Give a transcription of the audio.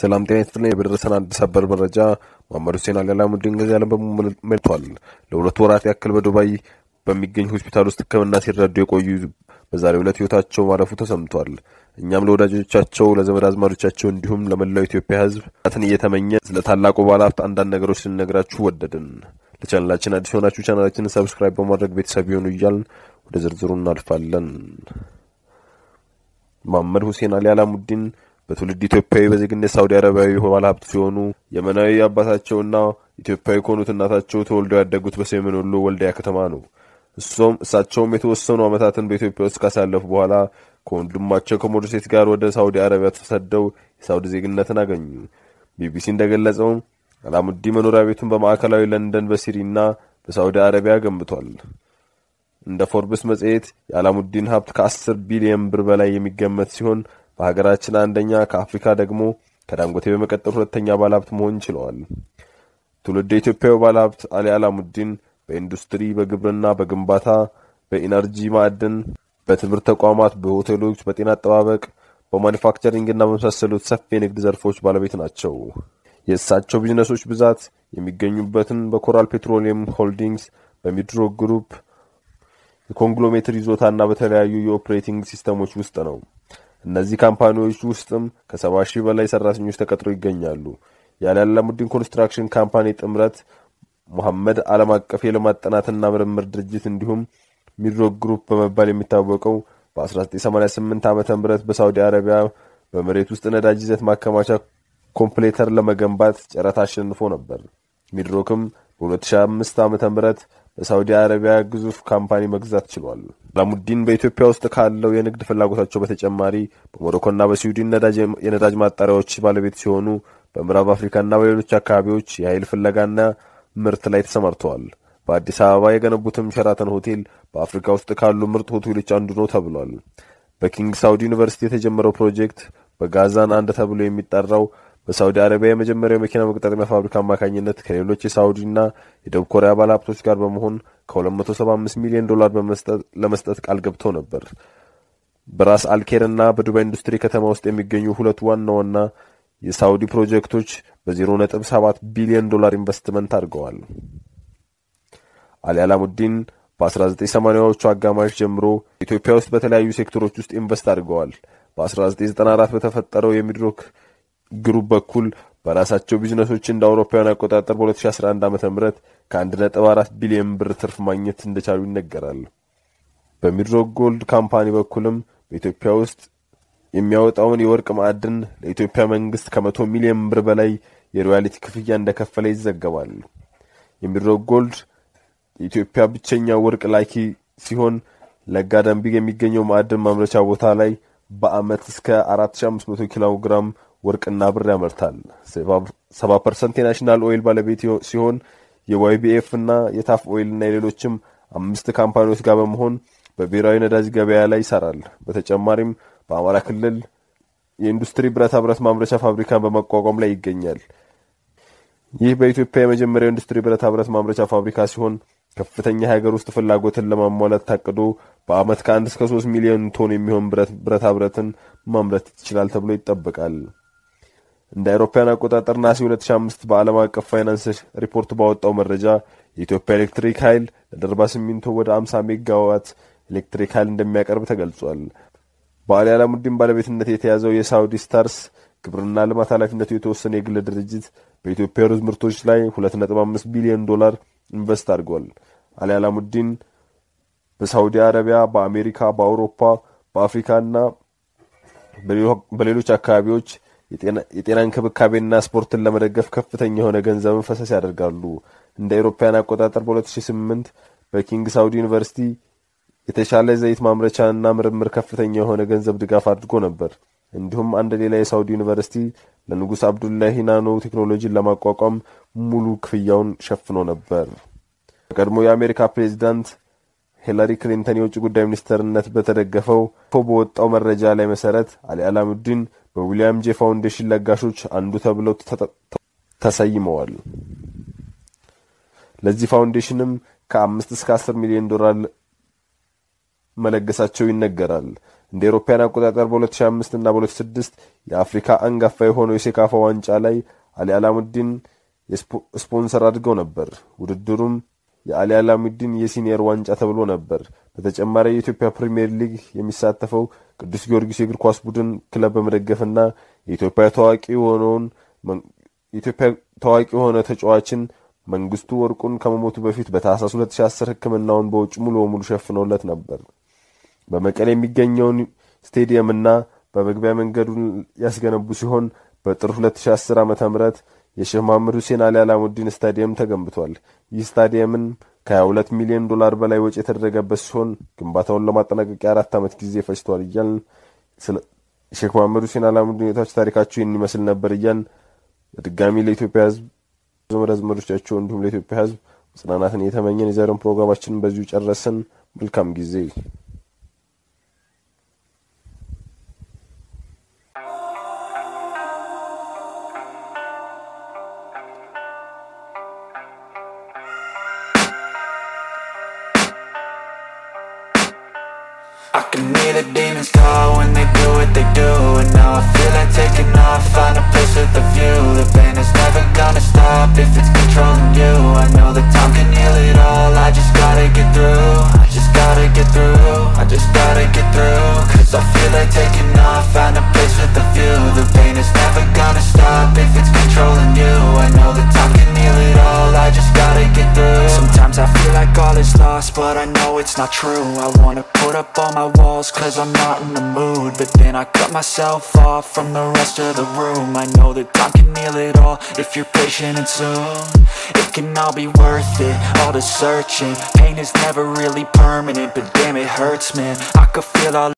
ሰላም ጤና ይስጥልኝ። በደረሰን አንድ ሰበር መረጃ መሐመድ ሁሴን አልአላሙዲን ገዚ ዓለም በሙሉ መልቷል። ለሁለት ወራት ያክል በዱባይ በሚገኝ ሆስፒታል ውስጥ ሕክምና ሲረዱ የቆዩ በዛሬው ዕለት ሕይወታቸው ማለፉ ተሰምቷል። እኛም ለወዳጆቻቸው፣ ለዘመድ አዝማዶቻቸው እንዲሁም ለመላው ኢትዮጵያ ሕዝብ ትን እየተመኘ ስለ ታላቁ ባለሀብት አንዳንድ ነገሮች ልንነግራችሁ ወደድን። ለቻናላችን አዲስ የሆናችሁ ቻናላችንን ሰብስክራይብ በማድረግ ቤተሰብ ይሆኑ እያልን ወደ ዝርዝሩ እናልፋለን። መሐመድ ሁሴን አሊ አላሙዲን በትውልድ ኢትዮጵያዊ በዜግነት ሳውዲ አረቢያዊ ባለሀብት ሲሆኑ የመናዊ አባታቸውና ኢትዮጵያዊ ከሆኑት እናታቸው ተወልደው ያደጉት በሰሜን ወሎ ወልዲያ ከተማ ነው። እሱም እሳቸውም የተወሰኑ ዓመታትን በኢትዮጵያ ውስጥ ካሳለፉ በኋላ ከወንድማቸው ከሞዶሴት ጋር ወደ ሳውዲ አረቢያ ተሰደው የሳውዲ ዜግነትን አገኙ። ቢቢሲ እንደገለጸው አላሙዲ መኖሪያ ቤቱን በማዕከላዊ ለንደን በሲሪና በሳውዲ አረቢያ ገንብቷል። እንደ ፎርብስ መጽሔት የአላሙዲን ሀብት ከአስር ቢሊየን ብር በላይ የሚገመት ሲሆን በሀገራችን አንደኛ ከአፍሪካ ደግሞ ከዳንጎቴ በመቀጠል ሁለተኛ ባለሀብት መሆን ችለዋል። ትውልድ ኢትዮጵያዊ ባለሀብት አሊ አላሙዲን በኢንዱስትሪ፣ በግብርና፣ በግንባታ፣ በኢነርጂ፣ ማዕድን፣ በትምህርት ተቋማት፣ በሆቴሎች፣ በጤና አጠባበቅ፣ በማኒፋክቸሪንግና በመሳሰሉት ሰፊ የንግድ ዘርፎች ባለቤት ናቸው። የእሳቸው ቢዝነሶች ብዛት የሚገኙበትን በኮራል ፔትሮሊየም ሆልዲንግስ፣ በሚድሮክ ግሩፕ የኮንግሎሜትር ይዞታና በተለያዩ የኦፕሬቲንግ ሲስተሞች ውስጥ ነው። እነዚህ ካምፓኒዎች ውስጥም ከሰባ ሺህ በላይ ሰራተኞች ተቀጥሮ ይገኛሉ። የአሊ አላሙዲን ኮንስትራክሽን ካምፓኒ ጥምረት ሙሐመድ ዓለም አቀፍ የልማት ጥናትና ምርምር ድርጅት እንዲሁም ሚድሮክ ግሩፕ በመባል የሚታወቀው በ1988 ዓ ም በሳውዲ አረቢያ በመሬት ውስጥ ነዳጅ ይዘት ማከማቻ ኮምፕሌተር ለመገንባት ጨረታ አሸንፎ ነበር። ሚድሮክም በ2005 ዓ ም በሳውዲ አረቢያ ግዙፍ ካምፓኒ መግዛት ችሏል። አላሙዲን በኢትዮጵያ ውስጥ ካለው የንግድ ፍላጎታቸው በተጨማሪ በሞሮኮና በስዊድን የነዳጅ ማጣሪያዎች ባለቤት ሲሆኑ በምዕራብ አፍሪካና በሌሎች አካባቢዎች የኃይል ፍለጋና ምርት ላይ ተሰማርተዋል። በአዲስ አበባ የገነቡትም ሸራተን ሆቴል በአፍሪካ ውስጥ ካሉ ምርጥ ሆቴሎች አንዱ ነው ተብሏል። በኪንግ ሳውዲ ዩኒቨርሲቲ የተጀመረው ፕሮጀክት በጋዛን አንድ ተብሎ የሚጠራው በሳውዲ አረቢያ የመጀመሪያው መኪና መገጣጠሚያ ፋብሪካ አማካኝነት ከሌሎች የሳውዲና የደቡብ ኮሪያ ባለሀብቶች ጋር በመሆን ከ275 ሚሊዮን ዶላር ለመስጠት ቃል ገብተው ነበር። በራስ አልኬር እና በዱባይ ኢንዱስትሪ ከተማ ውስጥ የሚገኙ ሁለት ዋና ዋና የሳውዲ ፕሮጀክቶች በ0.7 ቢሊዮን ዶላር ኢንቨስትመንት አድርገዋል። አሊ አላሙዲን በ1980ዎቹ አጋማሽ ጀምሮ ኢትዮጵያ ውስጥ በተለያዩ ሴክተሮች ውስጥ ኢንቨስት አድርገዋል። በ1994 በተፈጠረው የሚድሮክ ግሩፕ በኩል በራሳቸው ቢዝነሶች እንደ አውሮፓውያን አቆጣጠር በ2011 ዓ ም ከ1.4 ቢሊዮን ብር ትርፍ ማግኘት እንደቻሉ ይነገራል። በሚድሮክ ጎልድ ካምፓኒ በኩልም በኢትዮጵያ ውስጥ የሚያወጣውን የወርቅ ማዕድን ለኢትዮጵያ መንግስት ከመቶ ሚሊዮን ብር በላይ የሮያሊቲ ክፍያ እንደከፈለ ይዘገባል። የሚድሮክ ጎልድ የኢትዮጵያ ብቸኛ ወርቅ ላኪ ሲሆን ለጋ ደንቢግ የሚገኘው ማዕድን ማምረቻ ቦታ ላይ በአመት እስከ 4500 ኪሎ ግራም ወርቅና ብር ያመርታል። 70 ፐርሰንት የናሽናል ኦይል ባለቤት ሲሆን የዋይቢኤፍ እና የታፍ ኦይል እና የሌሎችም አምስት ካምፓኒዎች ጋር በመሆን በብሔራዊ ነዳጅ ገበያ ላይ ይሰራል። በተጨማሪም በአማራ ክልል የኢንዱስትሪ ብረታ ብረት ማምረቻ ፋብሪካን በማቋቋም ላይ ይገኛል። ይህ በኢትዮጵያ የመጀመሪያው ኢንዱስትሪ ብረታ ብረት ማምረቻ ፋብሪካ ሲሆን ከፍተኛ የሀገር ውስጥ ፍላጎትን ለማሟላት ታቅዶ በአመት ከአንድ እስከ ሶስት ሚሊዮን ቶን የሚሆን ብረታ ብረትን ማምረት ይችላል ተብሎ ይጠበቃል። እንደ አውሮፓውያን አቆጣጠር ናሲ 2005 በዓለም አቀፍ ፋይናንስ ሪፖርት ባወጣው መረጃ የኢትዮጵያ ኤሌክትሪክ ኃይል ለደርባ ሲሚንቶ ወደ 50 ሜጋዋት ኤሌክትሪክ ኃይል እንደሚያቀርብ ተገልጿል። በአሊ አላሙዲን ባለቤትነት የተያዘው የሳውዲ ስታርስ ግብርና ልማት ኃላፊነቱ የተወሰነ የግል ድርጅት በኢትዮጵያ ሩዝ ምርቶች ላይ 2.5 ቢሊዮን ዶላር ኢንቨስት አድርጓል። አሊ አላሙዲን በሳውዲ አረቢያ፣ በአሜሪካ፣ በአውሮፓ፣ በአፍሪካና በሌሎች አካባቢዎች የጤና እንክብካቤና ስፖርትን ለመደገፍ ከፍተኛ የሆነ ገንዘብን ፈሰስ ያደርጋሉ። እንደ አውሮፓውያን አቆጣጠር በ2008 በኪንግ ሳውዲ ዩኒቨርሲቲ የተሻለ ዘይት ማምረቻና ምርምር ከፍተኛ የሆነ ገንዘብ ድጋፍ አድርጎ ነበር። እንዲሁም አንድ ሌላ የሳውዲ ዩኒቨርሲቲ ለንጉሥ አብዱላሂ ናኖ ቴክኖሎጂን ለማቋቋም ሙሉ ክፍያውን ሸፍኖ ነበር። በቀድሞ የአሜሪካ ፕሬዚዳንት ሂላሪ ክሊንተን የውጭ ጉዳይ ሚኒስትርነት በተደገፈው በወጣው መረጃ ላይ መሰረት አሊ አላሙዲን በዊሊያም ጄ ፋውንዴሽን ለጋሾች አንዱ ተብለው ተሰይመዋል። ለዚህ ፋውንዴሽንም ከአምስት እስከ አስር ሚሊዮን ዶላር መለገሳቸው ይነገራል። እንደ ኤሮፓያን አቆጣጠር በ2005 እና በ2006 የአፍሪካ አንጋፋ የሆነው የሴካፋ ዋንጫ ላይ አሊ አላሙዲን ስፖንሰር አድርገው ነበር። ውድድሩም የአሊ አላሙዲን የሲኒየር ዋንጫ ተብሎ ነበር። በተጨማሪ የኢትዮጵያ ፕሪምየር ሊግ የሚሳተፈው ቅዱስ ጊዮርጊስ የእግር ኳስ ቡድን ክለብ በመደገፍና የኢትዮጵያ ታዋቂ የሆነውን የኢትዮጵያ ታዋቂ የሆነ ተጫዋችን መንግስቱ ወርቁን ከመሞቱ በፊት በታህሳስ 2010 ሕክምናውን በውጭ ሙሉ በሙሉ ሸፍነውለት ነበር። በመቀሌ የሚገኘውን ስቴዲየምና በመግቢያ መንገዱን ያስገነቡ ሲሆን በጥር 2010 ዓ ም የሼህ መሐመድ ሁሴን አሊ አላሙዲን ስታዲየም ተገንብቷል። ይህ ስታዲየምን ከ22 ሚሊዮን ዶላር በላይ ወጪ የተደረገበት ሲሆን ግንባታውን ለማጠናቀቅ የአራት ዓመት ጊዜ ፈጅቷል እያልን ሼክ መሐመድ ሁሴን አላሙዲን ሁኔታዎች ታሪካቸው ይህን ይመስል ነበር እያልን በድጋሚ ለኢትዮጵያ ሕዝብ ዘመድ አዝማዶቻቸው እንዲሁም ለኢትዮጵያ ሕዝብ መጽናናትን እየተመኘን የዛሬውን ፕሮግራማችንን በዚሁ ጨረስን። መልካም ጊዜ። I can hear the demons call when they do what they do And now I feel like taking off, find a place with a view The pain is never gonna stop if it's controlling you I know that time can heal it all, I just gotta get through I just gotta get through, I just gotta get through Cause I feel like taking off, find a place with a view The pain is never gonna stop if it's controlling you I know that time can heal it all, I just gotta get through Sometimes I feel like all is lost, but I know it's not true I wanna put up all my walls cause I'm not in the mood But then I cut myself off from the rest of the room I know that time can heal it all if you're patient and soon It can all be worth it, all the searching Pain is never really permanent, but damn it hurts man I could feel all